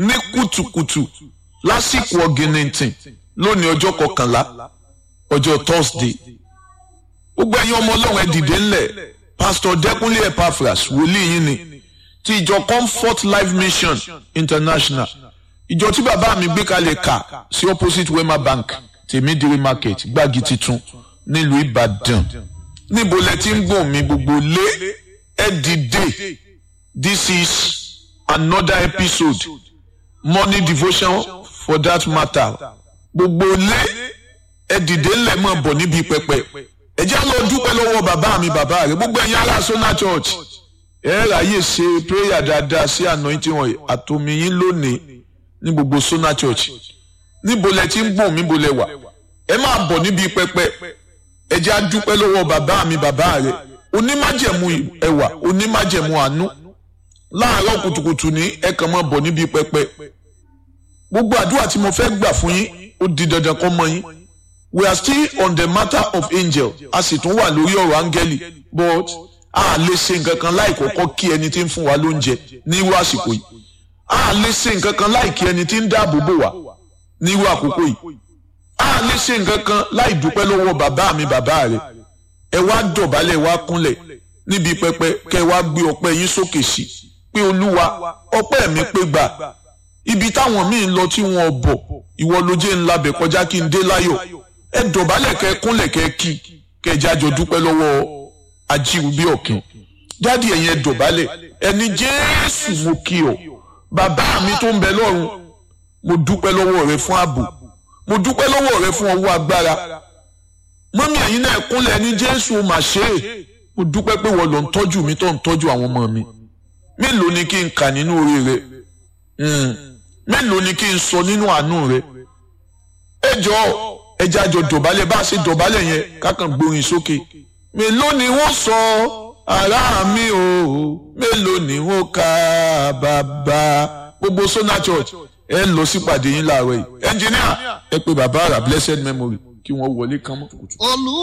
ní kùtùkùtù lásìkò ọ̀gìnìntìn lónìí ọjọ́ kọkànlá ọjọ́ thursday gbogbo ẹ̀yin ọmọ ọlọ́run ẹ dìde ńlẹ̀ pastor dẹ́kunlé epaphras wòlíì yín ni ti ìjọ comfort life mission international ìjọ tí bàbá mi gbé kalẹ̀ kà sí opposite wema bank tèmídìrí market gbági titun nílùú ìbàdàn níbo lẹ ti ń gbọ̀n mi gbogbo lé ẹ dìde this is another episode morning devotion for that matter gbogbo lé ẹ dìde ńlẹ̀ mọ̀ bọ̀ níbi pẹpẹ ẹ jẹ́ lọ dúpẹ́ lọ́wọ́ bàbá mi bàbá rẹ̀ gbogbo ẹ̀yin ará sona church ẹ ráyè ṣe prayer dáadáa sí anointing wọn àtòmí yín lónìí ní gbogbo sona church níbo lẹ ti ń gbọ̀n níbo lẹ wà ẹ máa bọ̀ níbi pẹpẹ ẹ jẹ́ á dúpẹ́ lọ́wọ́ bàbá mi bàbá rẹ̀ onímájẹ̀mú ẹwà onímájẹ̀mú àánú láàárọ̀ kùtùkùtù ní ẹ kàn máa bọ̀ níbi pẹpẹ gbogbo àdúrà tí mo fẹ́ gbà fún yín ó di dandan kó mọ yín we are still on the matter of angel a sì tún wà lórí ọ̀rọ̀ áńgẹ́lì but a lè ṣe nǹkan kan láì kọ́kọ́ kí ẹni tí ń fún wa lóúnjẹ ní irú àsìkò yìí a lè ṣe nǹkan kan láì kí ẹni tí ń dáàbò bò wá ní irú àkókò yìí a lè ṣe nǹkan kan láì dúpẹ́ lọ́wọ́ bàbá mi bàbá rẹ̀ ẹ wá dọ̀bálẹ̀ wá kúnlẹ̀ níbi pẹpẹ kẹ wá gbé ọpẹ́ yín sókè sí pé olúwa ọpẹ́ mi pé gbà ibi táwọn míì ń lọ tí wọn bọ̀ ìwọ ló jẹ́ ńlá bẹ̀ kọjá kí n dé láyọ̀ ẹ dọ̀bálẹ̀ kẹ kúnlẹ̀ kẹ kí kẹ jájọ dúpẹ́ lọ́wọ́ ajíwúbí ọ̀kìn dádì ẹ̀yin ẹ dọ̀bálẹ̀ ẹni jésù mo kí ọ bàbá mi tó ń bẹ lọ́run mo dúpẹ́ lọ́wọ́ rẹ fún ààbò mo dúpẹ́ lọ́wọ́ rẹ fún ọwọ́ agbára mọ́mí ẹ̀yin náà kúnlẹ̀ ẹni jésù mà ṣe é mo dúpẹ́ pé wọ́n lọ ń tọ́jú mi tó ń tọ́jú àwọn ọmọ mi mélòó ni kí n kà nínú orí rẹ mélòó ni kí n sọ nínú àánú rẹ ẹ jọ̀ọ́ ẹjẹ àjọ dọ̀bálẹ̀ bá a ṣe dọ̀bálẹ̀ yẹn kákan gbórin sókè mélòó ni wọ́n sọ ará mi o mélòó ni wọ́n ka bàbá gbogbo Sona Church ẹ lọ sípàdé yín láàárọ̀ yìí ẹnjìníà ẹ pé bàbá àrà blessed memory kí wọ́n wọlé kán mọ́.